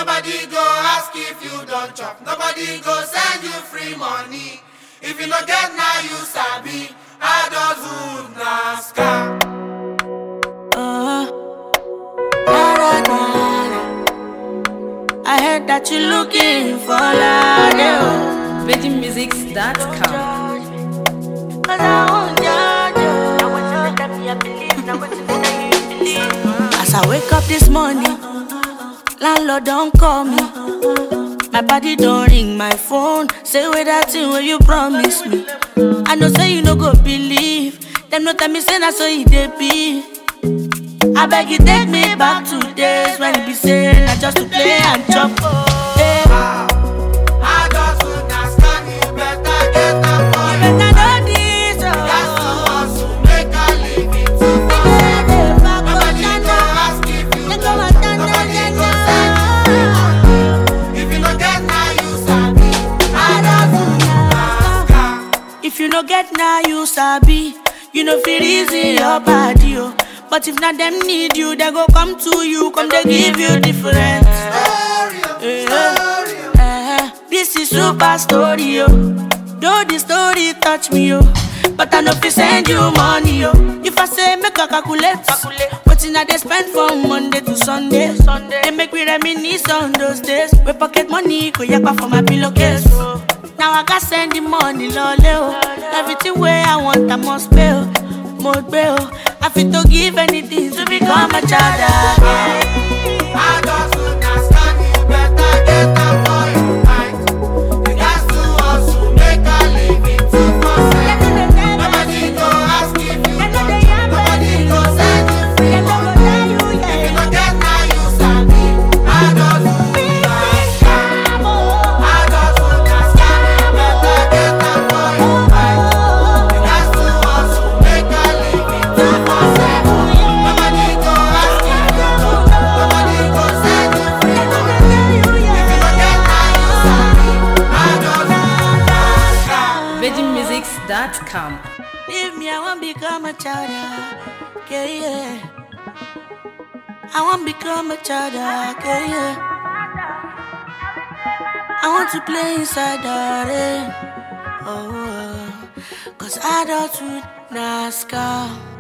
Nobody go ask if you don't chop. Nobody go send you free money. If you no get now you sabi. Adulthood na scam. Uh, na, na, na, na. I heard that you're looking for love. yeah. VeggieMusics.com. Cause I won't judge you. As I wake up this morning, landlord don't call me. My body don't ring my phone. Say with that thing where you promise me. I know say you no go believe. Them no tell me say na so it dey be. I beg you take me back to days when it be say na just to play and chop. Hey. Adulthood na scam. You better get am for your Better know this, That's to oh. hustle, make a living to Nobody go ask if you Let don't go chop. and stand Nobody there, go yeah, send you free money. If you no get now you sabi. Adulthood na scam. If you no get now, you sabi. You know feel easy your body, oh. But if not them need you, they go come to you, come they give you different. Story, oh, story, oh. Eh, this is super story, oh. Though the story touch me, oh. But I know if send you money, oh. If I say make a calculate, what in I they spend from Monday to Sunday, Sunday. They make me reminisce on those days. We pocket money, go yakpa for my pillowcase. Oh. Now I got send the money, lole, oh. Everything where I want, I must pay, oh. Must pay, oh. I fit to give anything to become a child again. Adulthood na scam. You better get am for your mind. You got to hustle, make a living to Nobody go ask if you don't chop. Nobody go send you free money. If you no get now you sabi. Adulthood na scam. Adulthood na scam. You better get am for your mind. You got to hustle, make a living to Nobody go ask if you don't chop. Nobody go send you free money. If you no get now you sabi. Adulthood na scam. VeggieMusics.com. Leave me, I won't become a child. Yeah, yeah. I won't become a child. Yeah, yeah. I want to play inside the rain. Oh, oh. cause adulthood, NASCAR.